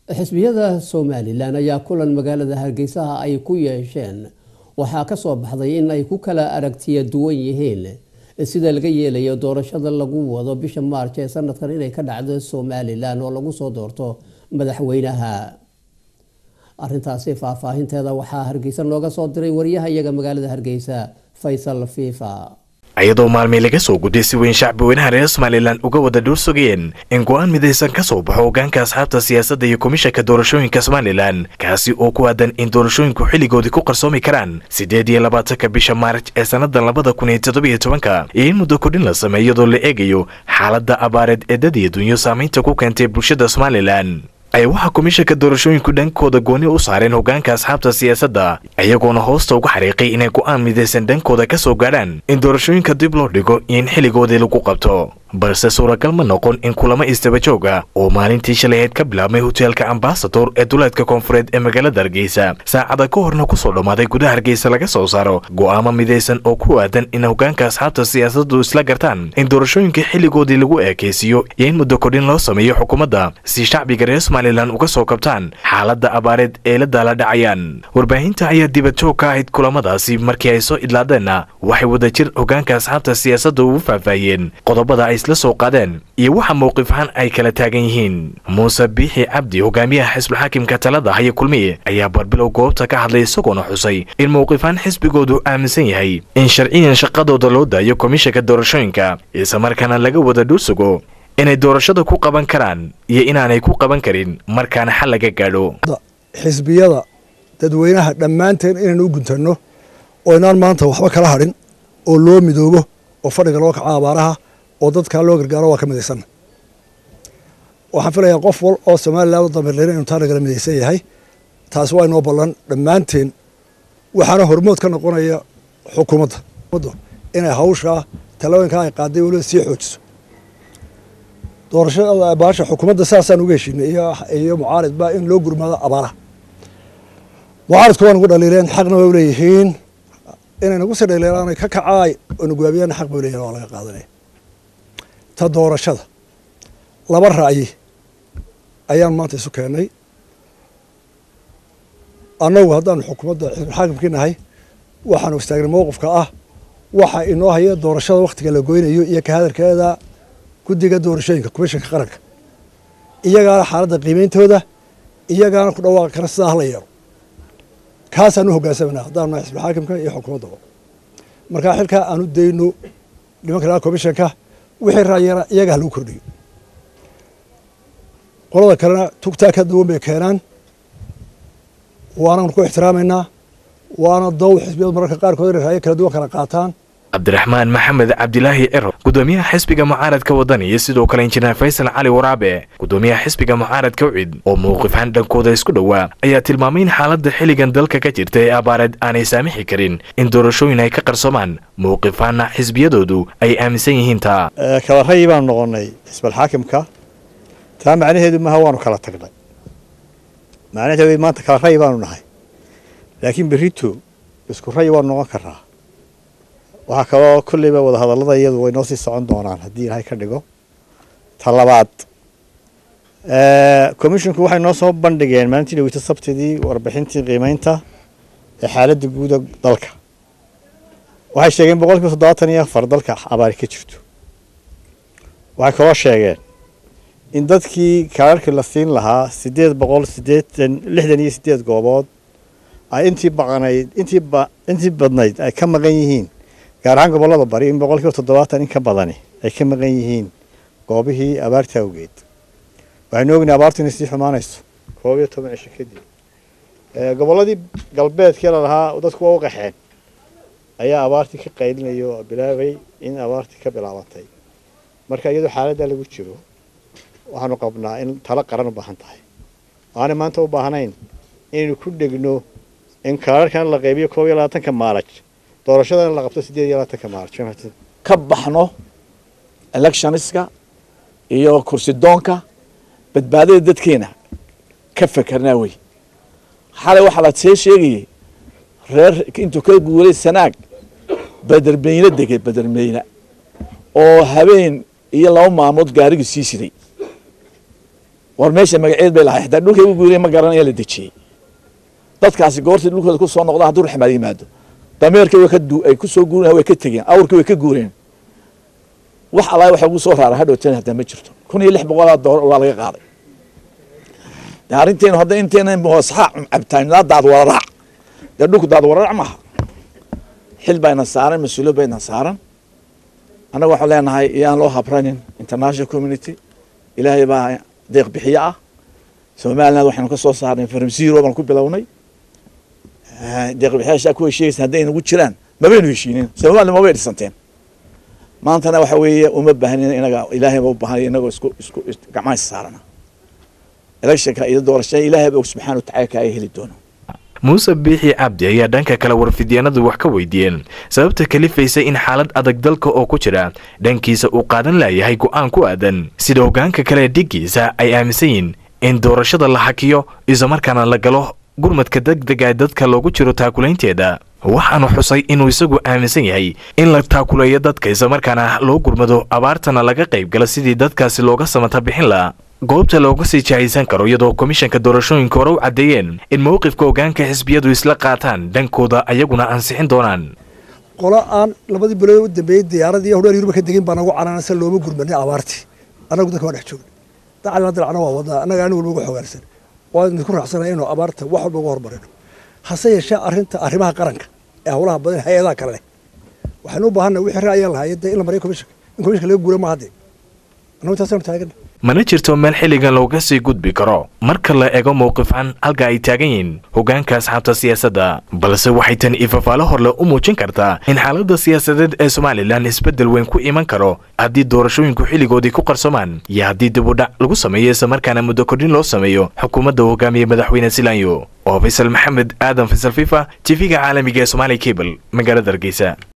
xisbiyada somalilan ayaa kulan magaalada hargeysaha ay ku yeesheen waxaa kasoo baxday in ay ku kala aragtiya duwan yihiin sida laga yeelayo doorashada lagu wado bisha maarj ee sanadkan inay ka dhacdo somalilan oo lagu soo doorto madaxweynaha arintaasi faahfaahinteeda waxaa hargeysa nooga soo diray wariyaha iyaga magaalada hargeysa faysal fifa iyadoo maalmii laga soo gudday si weyn shacbi weynaha reer somalilan uga wada dhuur sugayeen in go-aan midaysan ka soo baxo hogaanka asxaabta siyaasadda iyo komishanka doorashooyinka somalilan kaasi oo ku aadan in doorashooyinku xilligoodii ku qarsoomi karaan siddeed iyo labaatanka bisha maarj ee sannadan labada kun iyo toddobiyo tobanka iyo in muddo kordhin la sameey iyadoo la eegayo xaaladda abaareed ee dad iyo dunyo saamaynta ku keentay bulshada somalilan ay waxaa komishanka doorashooyinku dhankooda gooni u saareen hogaanka asxaabta siyaasadda iyagoona hoosta uga xariiqay inay go'aan midaysan dhankooda ka soo gaadhaan in doorashooyinka dib loo dhigo iyo in xilligoodii lagu qabto balse suuragal ma noqon in kulamo istaba jooga oo maalintii shalayeed ka bilaabmay hoteelka ambasador ee duleedka koonfureed ee magaalada hargeysa saacada ka horna kusoo dhammaaday gudaha hargeysa laga soo saaro go'aamo midaysan oo ku aadan in hogaanka asxaabta siyaasaddu isla gartaan in doorashooyinka xilligoodii lagu eekaysiiyo iyo in muddo kordhin loo sameeyo xukuumadda si shacbiga reer somalilan uga soo kabtaan xaaladda abaareed ee la daala dhacayaan warbaahinta ayaa dibadjoog ka ahayd kulamadaasi markii ay soo idlaadeenna waxay wadajir hogaanka asxaabta siyaasadda ugu faahfaahiyeen qodobada ay isla soo qaadeen iyo waxa mowqifhaan ay kala taagan yihiin muuse biixi cabdi hogaamiyaha xisbulxaakimka talada haya kulmiye ayaa barbilow goobta ka hadlay isagoona xusay in mowqifhaan xisbigoodu aaminsan yahay in sharciyan shaqadooda loo daayo komishanka doorashooyinka islamarkaana laga wada dhuursugo inay doorashada ku qaban karaan iyo inaanay ku qaban karin markaana xal laga gaadho xisbiyada dadweynaha dhammaanteen inaynu u guntanno oo inaan maanta waxba kala hadhin oo loo midoobo oo fadhiga loo kaco abaaraha oo dadkaa loo gargaaro waa ka midaysanna waxaan filayaa qof wal oo somalilan u damirleyna inu taa nagala midaysan yahay taasi waa inoo ballan dhammaanteen waxaana hormood ka noqonaya xukuumadda inay hawshaa talooyinkaa ay qaaday weliba sii xoojiso doorashada baasha xukuumadda saasaan uga heshiinay iyo mucaaridba in loo gurmaado abaaraha mucaaridku waa nagu dhaliileen xaqna way leeyihiin inay nagu sii dhaliilaanay ka kacaay oo naguwaabiyana xaq bay leeyihin waa laga qaadanaya ta doorashada laba ra'yi ayaan maanta isu keennay annagu haddaanu xukuumadda xisbulxaakimkii nahay waxaanu istaagnay mowqifka ah waxa inoo haya doorashada wakhtiga la goynayo iyo ka hadalkeeda guddiga doorashooyinka komishanka qaranka iyagaana xaaladda qiimeyntooda iyagaana ku dhawaaqi kara sidaa hala yeelo kaasaan u hoggaansamanaa haddaanu nahay xisbulxaakimka iyo xukuumaddaba markaa xilkaa aanu dayno nimanka laha komishanka wixii raayana iyaga ha lagu kordhiyo qolada kalena tugtaa ka duwan bay keenaan waananu ku ixtiraamaynaa waana dow xisbiyadu mararka qaarkood inay raayo kala duwan kala qaataan cabdiraxmaan maxamed cabdilaahi ciro gudoomiyaha xisbiga mucaaradka waddan iyo sidoo kale injineer faysal cali waraabe gudoomiyaha xisbiga mucaaradka ucid oo mowqifhaan dhankooda isku dhowaa ayaa tilmaamay in xaaladda xilligan dalka ka jirta ee abaareed aanay saamixi karin in doorashooyin ay ka qarsoomaan mowqifhaanna xisbiyadoodu ay aaminsan yihiin taa kala rayi baanu noqonnay xisbalxaakimka taa macnaheedu maaha waanu kala tagnay macnaheedu maanta kala rayi baanu nahay laakiin berrito isku rayi waanu noqon karraa waxaa kaloo kolleyba wadahadallada iyadu way noo sii socon doonaan haddii ilaahay ka dhigo ta labaad commisshinku waxay noo soo bandhigeen maalintii dhaweyta sabtidii warbixintii qiimeynta ee xaaladda guuda dalka waxay sheegeen boqol kiiba toddobaatan iyo afar dalka abaari ka jirto waxay kaloo sheegeen in dadkii kaararkii la siin lahaa siddeed boqol sideetan lixdan iyo siddeed goobood ay intii baqanayd intii ba intii badnayd ay ka maqan yihiin gaar ahaan gobollada bari in boqol kiiba toddobaatan in ka badani ay ka maqan yihiin goobihii abaarta awgeed waxaynu ognahay abaartu inay sii xumaanayso koob iyo toban cisho kadib gobolladii galbeedkii la lahaa dadku waa u qaxeen ayaa abaartii ka qaylinaya oo bilaabay in abaartii ka bilaabantay marka iyadoo xaaladdaa lagu jiro waxaanu qabnaa in talo qaran u baahan tahay aanay maanta u baahnayn inaynu ku dhegno in kaararkan la qaybiyo koob iyo labaatanka maalaj doorashadana la qabto siddeed iyo labaatanka maalaj ka baxno electioniska iyo kursi doonka badbaadada dadkeena ka fekerna wey xalay waxaa la see sheegayay reer intuu ka guulay sanaag bedermeyne degay bedermeyne oo habeen iyo laba maalmood gaarigii sii siday war meesha magaceed bay lahay xataa dhulkay u guureen ma garanaya la dejiyey dadkaasi goortii dhulkooda ku soo noqda hadduu raxmaad yimaado dameerkii way ka du ay ku soo guureen way ka tegeen awrkii way ka guureen wax allaah waxa ugu soo raara hadhowteen hataa ma jirto kun iyo lix boqolaa doolar waa laga qaaday de arrinteenu hadda inteena saxaa cabtaanilaa daad wararaac dee dhulku daad wararaac maaha xil bayna saaran mas-uuliyad bayna saaran annaga waxaan leenahay iyaan loo habranin international community ilaahay baa deeq bixiye ah somaliland waxaynu ka soo saarnay from zero baan ku bilownay deeq bixiyaashaa ku heshiiyeysa hadday nagu jiraan mabaynu heshiinin somaliland mabay dhisanteen maantana waxa weeye uma baahnin inaga ilaahay ba u baahan inagoo isku isku gacmaha saarana electionka iyo doorashada ilaahay ba subxaana watacaala ka ay heli doono muuse biixi cabdi ayaa dhanka kale warfidyaenadu wax ka weydiiyeen sababta kalifaysa in xaalad adag dalka oo ku jira dhankiisa uu qaadan layahay go'aan ku aadan sida hoggaanka kale dhiggiisa ay aaminsan yihiin in doorashada la hakiyo islamarkaana la galo gurmadka degdega ee dadka loogu jiro taakulaynteeda waxaanu xusay inuu isagu aaminsan yahay in la taakuleeyo dadka islamarkaana loo gurmado abaartana laga qayb gala sidii dadkaasi looga samata bixin laha goobta looga sii jahaysan karo iyadoo komishanka doorashooyinka hore u caddeeyeen in mowqifka hoggaanka xisbiyadu isla qaataan dhankooda ayaguna ansixin doonaan qolo aan labadii bilood u dambeeyey diyaaradii hodheer yuruba ka degin baa nagu canaanasa looma gurmanay abaartii annagu dadka waa dhex joogna dacalina dilacna waa wadnaa annaga anigu walba uga xogaansan waa idinku raacsanaya inuu abaarta wax walba uga hormarino hase yeeshee arrinta arrimaha qaranka ee howlaha badan hay-adaha kale leh waxaynu u baahanna wixii ra'ayaa lahaayeen dee in la mariyo komishanka in komishanka laga guura maaha dee annagu intaasaynu taagana mana jirto meel xilligan looga sii gudbi karo marka la ego mowqifan halka ay taagan yihiin hoggaanka asxaabta siyaasadda balse waxay tan ifafaalo horle u muujin kartaa in xaaladda siyaasadeed ee somalilan isbeddel weyn ku iman karo haddii doorashooyinku xilligoodii ku qarsomaan iyo haddii dibudhac lagu sameeyo islamarkaana muddo kordhin loo sameeyo xukuumadda hogaamiye madaxweyne silanyo oo faysal maxamed aadan faysal fifa tv-ga caalamiga ee somaali cable magaalada hargeysa